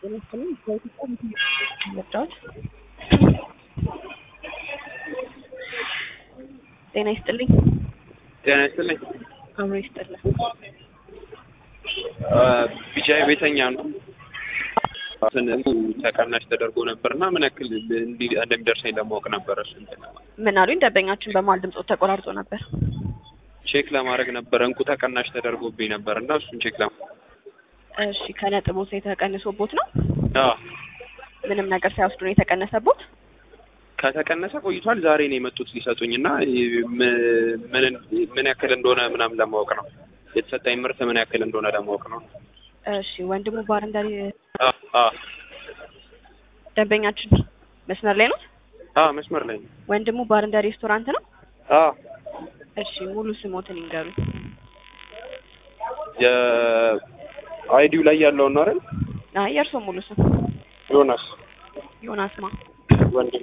ጤና ይስጥልኝ በኢትዮጵያ ምርጫዎች ጤና ይስጥልኝ ጤና ይስጥልኝ። አብሮ ይስጥልን። ቢጃይ ቤተኛ ነው። ስንቱ ተቀናሽ ተደርጎ ነበር እና ምን ያክል እንዲ- እንደሚደርሰኝ ለማወቅ ነበረ። እሱ እንትን ለማለት ምን አሉኝ? ደንበኛችን በመሀል ድምፆ ተቆራርጦ ነበር። ቼክ ለማድረግ ነበረ። እንቁ ተቀናሽ ተደርጎብኝ ነበር እና እሱን ቼክ ለማ እሺ ከነጥቦት የተቀንሶቦት ነው? አዎ፣ ምንም ነገር ሳይወስዱ ነው የተቀነሰቦት? ከተቀነሰ ቆይቷል። ዛሬ ነው የመጡት ሊሰጡኝ እና ም- ምን ምን ያክል እንደሆነ ምናምን ለማወቅ ነው። የተሰጠኝ ምርት ምን ያክል እንደሆነ ለማወቅ ነው። እሺ ወንድሙ ባር እንዳ አዎ፣ አዎ፣ ደንበኛችን መስመር ላይ ነው? አዎ፣ መስመር ላይ ነው። ወንድሙ ባር እንዳ ሬስቶራንት ነው? አዎ፣ እሺ ሙሉ ስሞትን ይንገሩ። የአይዲው ላይ ያለውን ነው አይደል? አይ የእርስዎ ሙሉ ስም ዮናስ ዮናስ ማ? ወንድሙ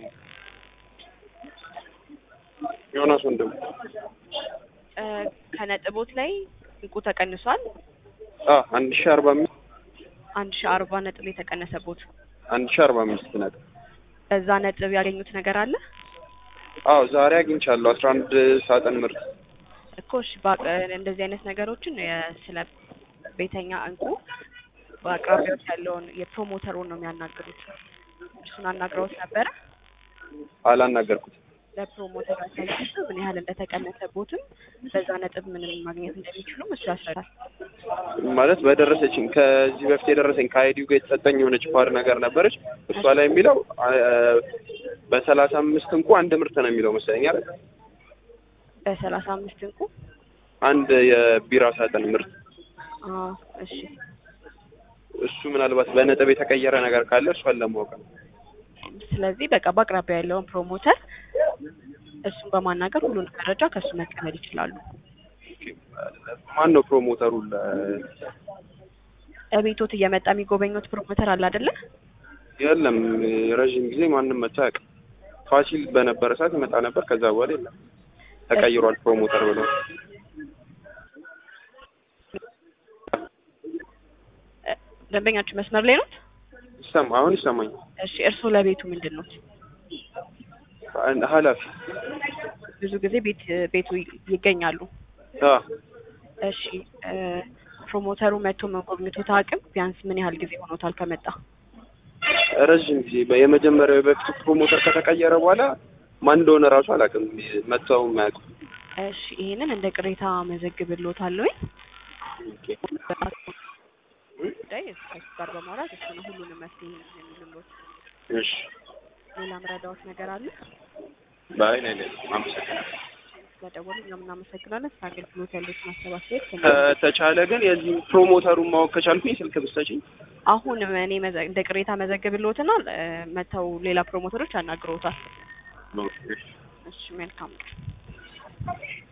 ዮናስ ወንድሙ እ ከነጥቦት ላይ እንቁ ተቀንሷል። አ አንድ ሺህ አርባ አምስት አንድ ሺ አርባ ነጥብ የተቀነሰቦት አንድ ሺህ አርባ አምስት ነጥብ በዛ ነጥብ ያገኙት ነገር አለ አዎ ዛሬ አግኝቻለሁ አስራ አንድ ሳጥን ምርት እኮ እሺ በአቅ- እንደዚህ አይነት ነገሮችን የ- ስለ ቤተኛ እንቁ በአቅራቢያዎች ያለውን የፕሮሞተሩን ነው የሚያናግሩት። እሱን አናግረውት ነበረ። አላናገርኩት ለፕሮሞተር ያሳያቸው ምን ያህል እንደተቀነሰቦትም በዛ ነጥብ ምንም ማግኘት እንደሚችሉም እሱ ያስረዳል። ማለት በደረሰችኝ ከዚህ በፊት የደረሰኝ ከአይዲው ጋር የተሰጠኝ የሆነች ፓር ነገር ነበረች እሷ ላይ የሚለው አ፣ በሰላሳ አምስት እንቁ አንድ ምርት ነው የሚለው መሰለኝ አይደል በሰላሳ አምስት እንቁ አንድ የቢራ ሳጥን ምርት አዎ እሺ እሱ ምናልባት በነጥብ የተቀየረ ነገር ካለ እሷን ለማወቅ ነው ስለዚህ በቃ በአቅራቢያ ያለውን ፕሮሞተር እሱን በማናገር ሁሉን መረጃ ከእሱ መቀበል ይችላሉ። ማን ነው ፕሮሞተሩ ለ- እቤቶት እየመጣ የሚጎበኙት ፕሮሞተር አለ አይደለ? የለም ረዥም ጊዜ ማንም መጥቶ አያውቅም ፋሲል በነበረ ሰዓት ይመጣ ነበር ከዛ በኋላ የለም ተቀይሯል ፕሮሞተር ብለው እ፣ ደንበኛችሁ መስመር ላይ ነው? ይሰማ አሁን ይሰማኝ እሺ እርስዎ ለቤቱ ምንድን ነው? ኃላፊ ብዙ ጊዜ ቤት ቤቱ ይገኛሉ። አ እሺ እ፣ ፕሮሞተሩ መጥቶ መጎብኘቶት አቅም ቢያንስ ምን ያህል ጊዜ ሆኖታል ከመጣ? ረዥም ጊዜ በ- የመጀመሪያው በፊቱ ፕሮሞተር ከተቀየረ በኋላ ማን እንደሆነ እራሱ አላውቅም መጥተው የማያውቁ እሺ ይሄንን እንደ ቅሬታ መዘግብልዎታለሁ። ጉዳይ ከሱ ጋር በማውራት እሱ ነው ሁሉንም መፍትሄ የሚልሎት። እሺ ሌላ ምረዳዎት ነገር አለ? ባይ ነኝ አመሰግናለሁ ስለደወሉ እኛም እናመሰግናለን። ስለ አገልግሎት ያሉትን አሰባሰብ ከተቻለ ግን የዚህ ፕሮሞተሩን ማወቅ ከቻልኩኝ ስልክ ብትሰጪኝ አሁን እኔ መዘ- እንደ ቅሬታ መዘግብልዎትና እ፣ መተው ሌላ ፕሮሞተሮች ያናግረውታል። እሺ መልካም ቀን።